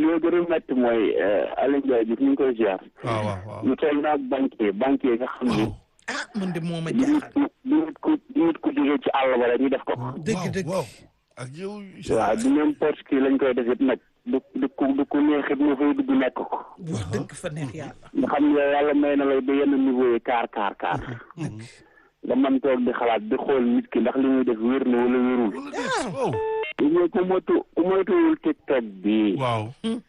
li gën a métti mooy Aliou Ndiaye Diouf ñu ngi koy ziar. waaw waaw waaw. ñu toog naag banquier banquier nga xam ni. ah man de moo ma di nit jaaxal ku di nit ku di nit ku jógee ci àll ba rek ñu def ko. dëgg waaw, dëgg waaw. ak yow. waaw du n'importe qui lañ koy def it nag du du ku du ku neexit moo fay dugg nekk ko. wax dëgg fa neex yàlla nga xam ne yàlla may na lay ba yenn niveau yi kaar kaar kaar. nga mën toog di xalaat di xool nit ki ndax li muy def wér na wala wérul. wala déet waaw. ñu ku moytu ku moytuwul TikTok bi. waaw.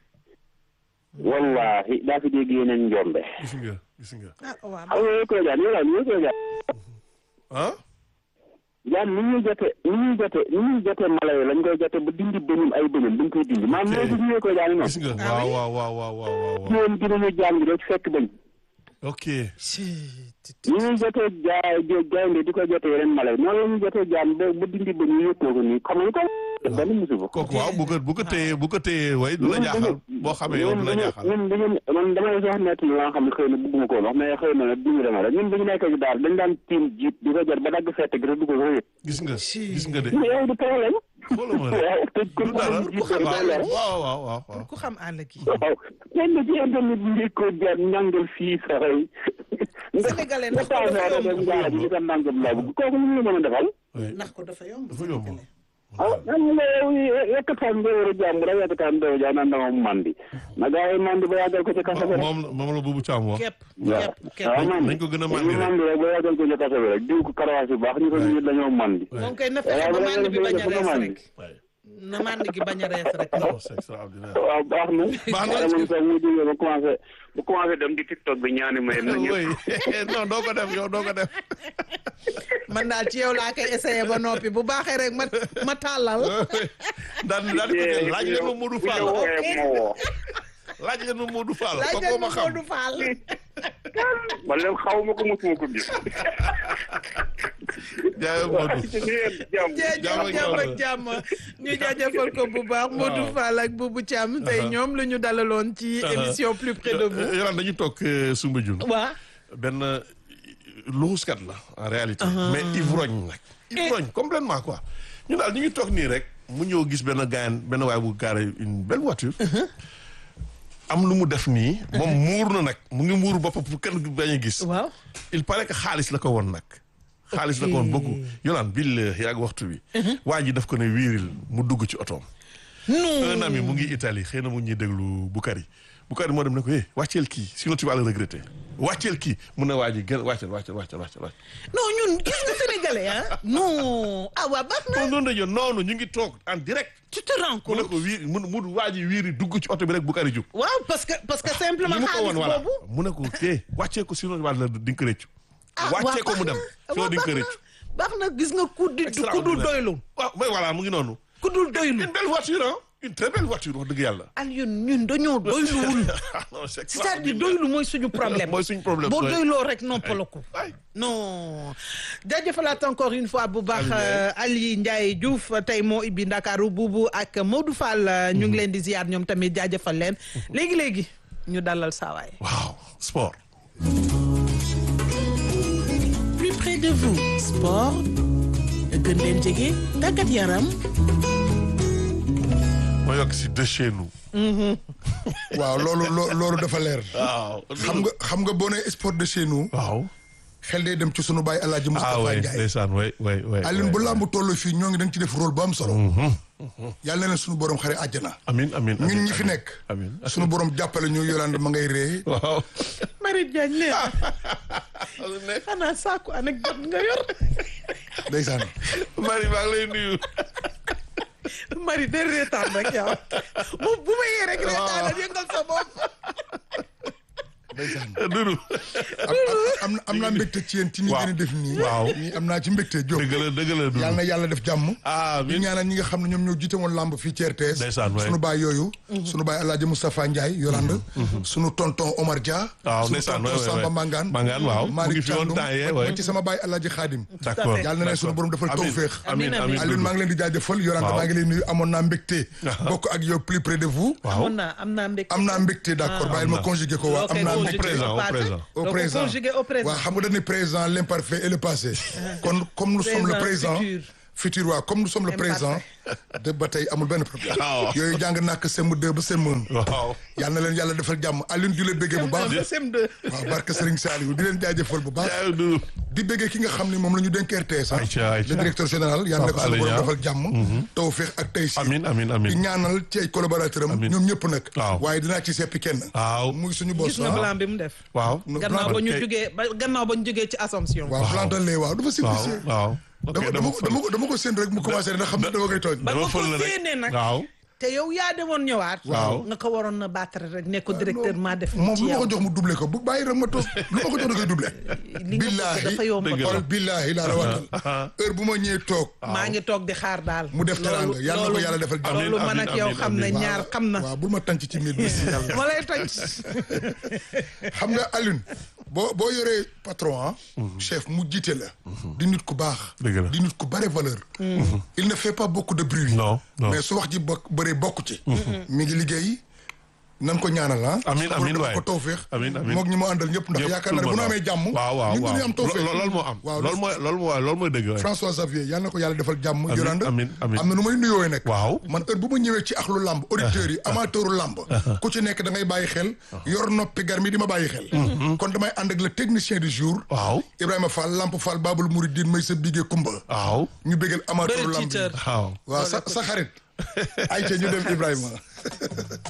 wallahi daa fi dégg yeneen njombe. gis nga gis nga. ah waaw xam nga yooyu koy jaan yow daal koy jaan. ah. jaan ni ñuy jote ni ñuy jote ni ñuy jote mala yi lañ koy jote ba dindi bëñum ay bëñum dañ koy dindi maanaam loolu gis nga koy jaan noonu. gis nga waaw waaw waaw waaw waaw waaw. ñoom dinañu jàng rek fekk bañ. ok. ni ñuy jotee jaay gaynde di ko jotee yeneen mala yi noonu la ñuy jotee jaan ba ba dindi bëñ yi yëppoo ko nii xam nga ko benn musiba. kooku waaw bu ko bu ko téyee bu ko téyee way du la jaaxal boo xamee yow du la jaaxal. ñun dañu man damay sax nekk li nga xam ne xëy na bëgguma koo wax mais xëy na nag duñu demee rek ñun dañu nekk ci daal dañ daan tiim jiit di ko jot ba dagg fett gi rek du ko ko yëg. gis nga gis nga de. yow du problème. xoolal ma rek waaw tëj ko du dara jiit rek waaw day leer. waaw waaw waaw waaw. ku xam àll gi waaw kenn ci internet bi njëkk ko jaar ñàngal fii saxay. Sénégalais nga ndax ko taw dafa naa dem yomb jaara ji di ko nangam laa bëgg kooku lu ñu mën a defal. oui ndax ko dafa yomb dafa yomb. ah man nga yow yekkataan nga war a jàmm rek yekkataan doo jaa naan dama mandi na gaa yi mandi ba yàggal ko ci kaso bi rek. moom moom la buubu caam wax. képp waaw képp képp waaw man nañ ko gën a mandi rek. mandi rek ba yàggal ko ci kaso bi rek diw ko karawaas yu baax ñu ko ñu dañoo mandi. moom koy na fexe ba mànd bi bañ a rees rek na mànd gi bañ a rees rek non c'est extraordinaire. waaw baax na. Baax na. waaye man sax mu jógee ba commencé ba commencé dem di tiktok bi ñaani may na ñëpp. oui non doo ko def yow doo ko def. man daal ci yow laa koy essayé ba noppi bu baaxee rek ma ma tàllal daan daan di ko jël laaj leen ma Modou Fall bu ñëw wooyee moo woo. laaj leen ma Modou Fall laaj kooku leen ma ma xam. Modou Fall man leen xaw ma ko mosuma ko gis. jaayoo Modou. jàmm. jërëjëf Jàmm ak jàmm ak jàmm. jàmm ñu jaajëfal ko bu baax Modou Fall ak Boubou Thiam tey ñoom la ñu dalaloon ci émission plus près de vous Yolaan dañu toog Soumbédioune. waa benn luxuskat la en réalité. mais ivrogne nag. ivrogne complètement quoi. ñu daal ñu ngi toog nii rek mu ñëw gis benn gaayan benn waay bu garé une belle voiture. am lu mu def nii. moom muur na nag mu ngi muur boppam pour kenn bañ a gis. waaw il paraît que xaalis la ko woon nag. xaalis la ko woon beaucoup yolaan bil yaag waxtu bi. waa ji daf ko ne wiiril mu dugg ci otoom. un non ami mu ngi Italie xëy na mu ngi ñuy déglu Bukari Bukari moo dem ne ko eh wàcceel kii sinon tu vas le regretter wàcceel kii mun na waa ji gën wàcceel wàcceel wàcceel wàcceel wàcceel. non ñun gis nga sénégalais ah non ah waa baax na non non dañoo noonu ñu ngi toog en direct. tu te rends mu ne compte ko wiir mu mu waa ji wiiri dugg ci oto bi rek Bukari jub. waaw parce que parce que simplement li mu ko xaalis woon voilà boobu mu ne ko eh wàccee ko sinon wàll di nga ko rëccu. ah wàccee ko waaw mu dem baax na, sinon di nga ko waaw, rëccu. baax na gis nga ku di ku dul Extraordinaire. doylu waaw mais voilà mu ngi noonu. ku dul doylu une belle voiture ah une très belle voiture wax dëgg yàlla. Alioune ñun dañoo doyluwul non c'est c'est-à-dire extraordinaire. doylu mooy suñu problème mooy suñu problème. boo ouais. doyloo rek noppalaku Ay. non jaajëfalaat encore une fois bu baax Ali Ndiaye. euh, Ali Ndiaye Diouf tey moo ibbi Ndakaaru buubu ak Modou Fall euh, ñu ngi leen di ziar ñoom tamit jaajëfal leen léegi léegi ñu dalal saawaay waaw sport. plus près de vous sport gën leen jege tàggat yaram ma yokk si de chez nous. waaw loolu loo- loolu dafa leer. waaw. xam nga xam nga boo nee sport de chez nous. waaw. xel day dem ci sunu baay El Hadj ah Moustapha oui Ndiaye. ndeysaan oui oui oui. Alioune bu oui. làmb toll fii ñoo ngi dañ ci def rôle bu am solo. yàlla na leen sunu borom xare àjjana. amiin amiin ñun amiin, ñi fi amiin. nekk. amiin sunu borom jàppale ñu Yolande ma ngay ree. waaw. Marie Diagne ne xanaa saaku anecdote nga yor ndeysaan. Marie maa ngi lay nuyu. Marie de reetaan rek yow bu bu ma yee rek reetaan yëngal sa bopp ndeysaan. Doudou. am am am naa mbégte ci yéen ci ni Waaw. ngeen di def nii. Waaw. nii am naa ci mbégte Diop. dëgg la dëgg la Doudou. yàlla na yàlla def jàmm. ah di amiin. ñaanal ñi nga xam ne ñoom ñoo jiite woon lamb fii ci RTS. Ndeysaan, waay. sunu baay yooyu. sunu baay El Hadj Moustapha Ndiaye Yolande. sunu tonton Omar Dia. waaw sunu ndeysaan tonton waay waay Samba waay. Mangane. Mangane waaw. mu ngi Malick fi woon Thiandoum temps yee ba waay. ci sama baay El Hadj Khadim. d'accord yàlla na leen sunu borom defal Amiin. tawféex. amiin Amiin, amiin Alioune maa ngi leen di jaajëfal Yolande Waaw. maa ngi leen nuyu amoon naa mbégte. bokk ak yow plus près de vous. waaw. amoon naa am naa mbégte am naa mbégte d'accord bàyyil ma na. conjugué ko waa am naa Au mbégte. présent, au présent. au Donc, présent conjugué au présent waaw xam nga dañu présent l'imparfait et le passé kon comme nous sommes le Présent, présent futur. futur waa comme nous sommes le Impact. présent de ba tey amul benn problème waaw. yooyu jàng nàkk CM2 ba CM1 waaw yal na leen yàlla defal jàmm Alioune di leen bëggee bu baax CM2 waaw barke Serigne Saliou di leen jaajëfal bu baax jaay du di bëggee ki nga xam ne moom la ñu dénk RTS ah Aïcha, Aïcha. le directeur général yal na ko Pape suñu borom Alé Niang. defal jàmm tawfeex ak tey si amin amin amin di ñaanal ci ay collaborateur am Amiin. ñoom ñëpp nag Waaw. waaye dinaa ci seppi kenn waaw muy suñu boss gis nga ah. plan bi mu def waaw gannaaw ba ñu ok. jugee ba gannaaw ba ñu jugee ci Assomption waaw plantal lee waaw dafa waaw simplifié waaw ok dama dama dama dama ko dama ko séen rek mu commencé ndax xam ne dama koy tooñ ba dama nga ko fël la rek. séenee nag waaw te yow yaa demoon ñëwaat Waaw. nga ko waroon na battre rek ne ko directeur maa def moom ci lu ma yow ko jox mu doublé ko bu bàyyi rek ma toog lu ma ko jox da koy doublé li nga bëgg dafa yomb dëgg la. xool billaahi laa la watal heure bu ma ñëwee toog maa ngi toog di xaar daal mu def teranga yàlla na ko yàlla defal jàmm loolu man Amiin, ak yow amiin, xam ne amiin. ñaar xam na waaw bul ma tànc ci miir bi yàlla ma lay toj xam nga Alioune boo boo yoree patron ah chef mu jiite la di nit ku baax Dëgg la. di nit ku bare valeur il ne fait pas beaucoup de bruit Non, non. mais su wax ji bokk bëree bokk ci mi ngi liggéey nan ko ñaanal ah Amiin, Suñu borom amiin defal waay. ko tawfeex Amiin, amiin. moog ñi mu àndal ñëpp ndax Ñëpp yaakaar naa ne bu nu amee jàmm waaw waaw ñun waaw dañuy am tawfeex Lo- loolu moo am waaw loolu mooy loolu mooy loolu mooy dëgg waay. François Xavier yal na ko yàlla defal jàmm Amiin, Yolande amiin, amiin. am na nu may nuyooy nag Waaw. man heure bu ma ñëwee ci axlu làmb auditeurs yi amateuru làmb ku ci nekk da ngay bàyyi xel yor noppi gar mi di ma bàyyi xel kon damay ànd ak le technicien du jour waaw Ibrahima Fall Lamp Fall Babul Mouridine may sa bigee Kumba waaw ñu bégal amateuru bëri làmb yi tiitër waaw waaw sa sa xarit ay ca ñu dem Ibrahima